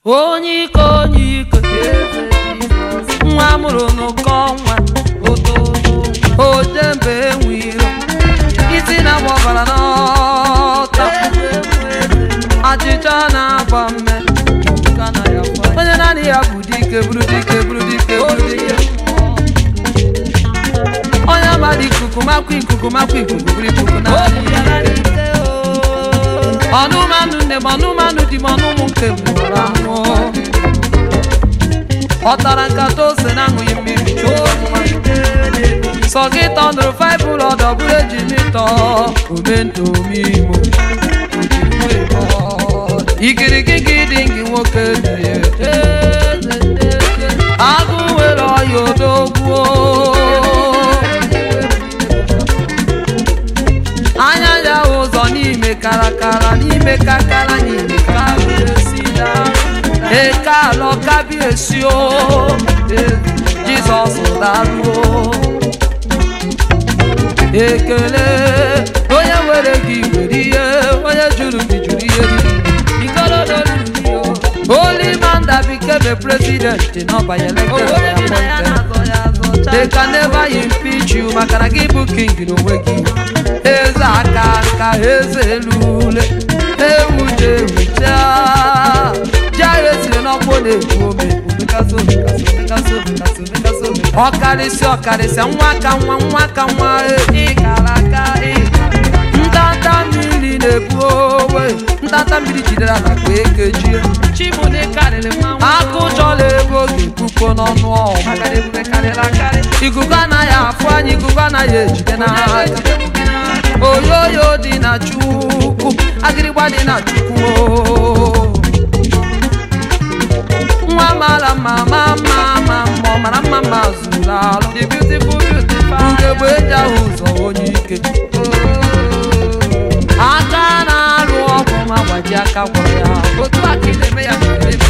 onye ike onye ike nwa amụrụ n'ụkọ nwa ojembe enwe iro isi na-agba ọbara n'ọta achịcha na-agba mme onye naanị ya bụ dike bụrụ dike bụrụ dike bụrụ dike onye amadị ikuku makwa ikuku makwa ikuku bụrụ ikuku naanị ya ọnụmanụ nne m ọnụmanụ di m ọnụmụ nke m nwụrụ anwụ ọ tara nkata ose na aṅụghị mmiri chụọ sọ gị tọnụrụ faịbụl ọdọ bụrụ eji mịtọ omentomimo igirigigi dị gị nwoke dị agụ nwere ọya odogbuo anya ya ụzọ n'ime karakara n'ime kakara n'ime kabiesila eke alọ kabiesio jizọs daruo ekele onye nwere gị nwere ihe onye jụrụ gị jụrụ ihe Holy man that became a president in Oba elected by appointed. They can never impeach you maka na gị bụ king n'onwe gị. Eze aka nka eze elule ewuche ewucha ji agha esiri n'ọkpụ na-ekwu ome omekasị omekasị omekasị omekasị omekasị omekasị ọkarịsị ọkarịsị nwa ka nwa nwa ka nwa ịkara aka ntanta mmiri na-ebu owe ntanta mmiri jidere ala ka ekejie akụ chọla ego ga-ekwukwo n'ọnụ ọma ikuku anaghị afụ anyị ikuku anaghị ejide n'aka oyoyo dị na chukwu agịrịgba dị na chukwu nwa mara mma ma mma ma mma ọ mara mma ma zuru alụ ugegbe eji ahụ ụzọ onye ike aka na-alụ ọgwụ ma gbaji aka gwọrọ ya otu aka na-eme ya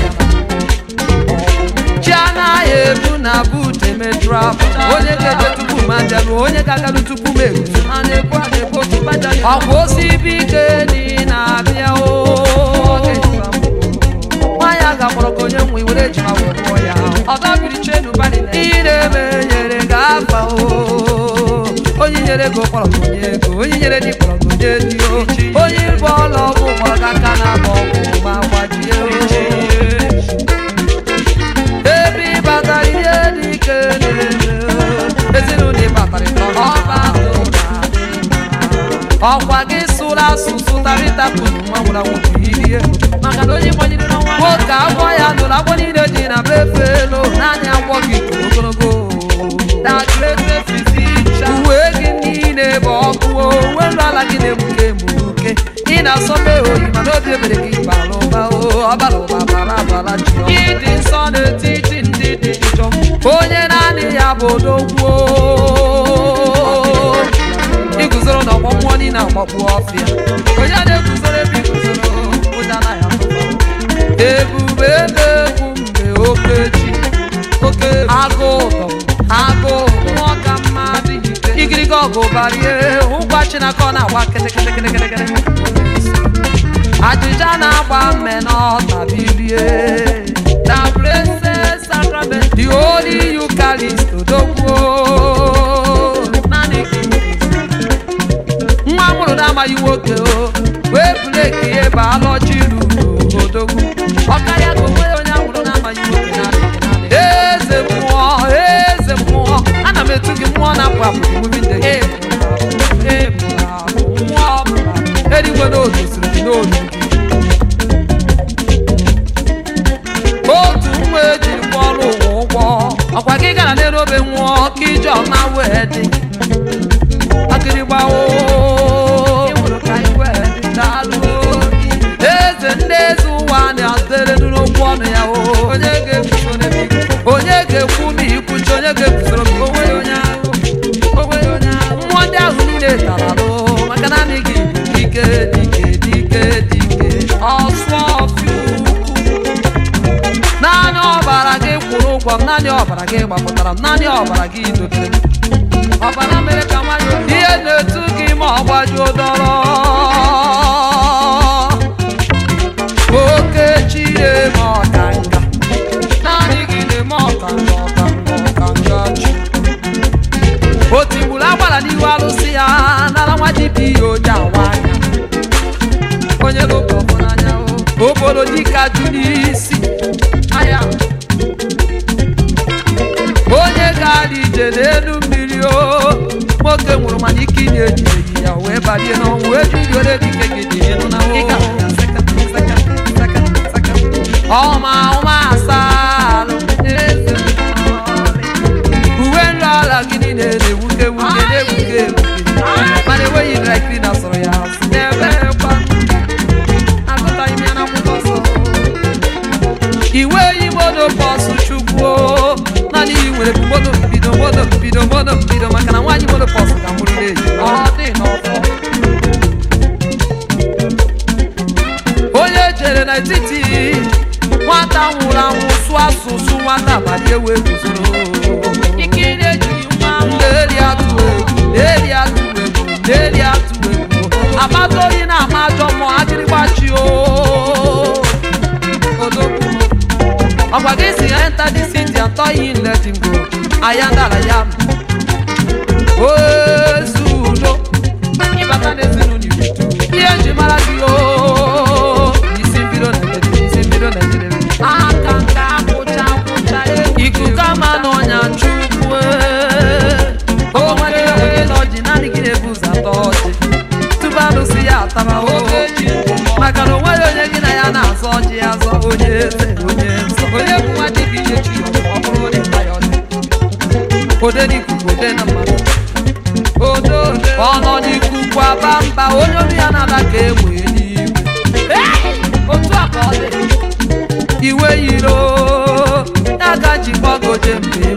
chi anaghị ebu na but emetrap onye ga-eje tupu ma bịarụ onye ga-agarụ tupu m eru ọkwa osibi ike dị na-abịa o nwaanyị a ga-akpọrọ ka onye nwe were ejima wee kpọọ ya ihe na-eme nyere ga-afa o onye nyere ego kpọrọ gị onye ego onye nyere di kpọrọ gị onye di o onye bụ ọla ọgwụ kpọrọ gị aka na agba ọgwụ ma gbajie o ebe ịbatara ihe dị ike na-eme ezinụlọ ịbatara ịtọ ọba ọkwa gị sụrụ asụsụ tarịtapụ nwa nwụrụ anwụ irie nwoke agwọ ya nụrụ agwọ niile dị na befe elu naanị agwọ gị toro ogologo uwe gị niile bụ ọkụ uwe nrụ ala gị na-egbuke egbuke ị na-asọbe oyi mana obi ebere gị bara ụba ọbara ụba bara abara ji ịdị nsọ n'etiti ndị dị njọ onye naanị ya bụ odogwuo iguzoro n'ọgbọ mmụọ niile agbakpu ọfịa onye na-eguzoro ebe iguzoro ụja anaghị atụba ebube ebe egwu mgbe okechi oke agụ ụtọ agụ mmụọ ka mmadụ igirigi ọgụ barie ụgwa chinaka ọ na-agba kịtịkịtịkịtịkịtị ajịja na-agba mme n'ọta bilie na blessed sacrament the holy eucharist odogwuo naanị gị nwa mụrụ na-amaghị nwoke o wee breki ihe baaloji ruru odogwu ọkarịa ka onwe onye amụrụ na-amaghị nwoke na-adịghị eze mmụọ eze mmụọ ana m etu gị mmụọ na-apụ apụ emume ndị gị mmụọ eluigwe n'otu siri gị n'olu otu nwa ejiri kwụọrọ ụwa ụgwọ ọkwa gị gara n'elu obe nwụọ ka ije ọma wee dị akịrịgbawo eze ndị eze ụwa na-adere n'okwu ọnụ ya onye ga-ekwu ma ikwuchi onye ga-ekwusoro m onwe ya onye ahụ mmụọ ndị ahụ niile tara alụ maka naanị gị dike dike dike dike ọsụ ọfịa naanị ọbara gị kwụrụ ụgwọ m naanị ọbara gị gbapụtara m naanị ọbara gị dobere m ọbara mere ka nwanyị ihe na-etu gị ma ọ gbajuo dọrọ oke chie ma ọ ka igboro dịka jụ n'isi aya onye gara ije n'elu mmiri o nwoke nwụrụ mana ike ị na-ejideghị ya wee balie n'ọnwụ wee jụriore dike gị dị ịnụ na ọma ọma asalụ eze uwe nri ala gị niile na-ewuke ewuke na-ewuke ewuke mana enweghị dry cleaner sọrọ ya asị na-ebekwa agụtaghị m ya n'akwụkwọ nsọ iwe yi moto bọsụ chukwu naanị iyi nwere bụ moto mbido moto mbido moto mbido maka na nwaanyị moto bọsụ ka mụrụ na-eji ọ dị n'ọfọ onye jere n'etiti nwata nwụrụ anwụ sụọ asụsụ nwata abalị ewe guzoro ikiri ejighị nwa na-eri atụ egwu na-eri atụ egwu na-eri atụ egwu amata oyi na-ama ajọ mmụọ ajịrịgbachi o odogwu ọkwa gị si ya enter the city and tell him let him go aya ndara ya ozu udo ịbata n'ezinụlọ iwetu ihe nji mara gị o isi mbido Naịjirịa isi mbido Naịjirịa aka nka akwụcha akwụcha ikuku ama n'ọnya chukwu o nwere onye na ọjị naanị gị na-ebu ụzọ atọ ọjị tupu alụsị ya ataba oge maka na o nweghị onye gị na ya na-azọ ọjị azọ onye eze onye nsọ onye bụ nwa dibịa ihe chi ọ bụrụ onye nta ya ọdị ode n'ikuku ode na mmadụ ọ nọ n'ikuku aba mba onye olu ya na-ada ka egbe n'igwe otu a ka ọ dị iwe yiro ya ga jikpọgoje mgbe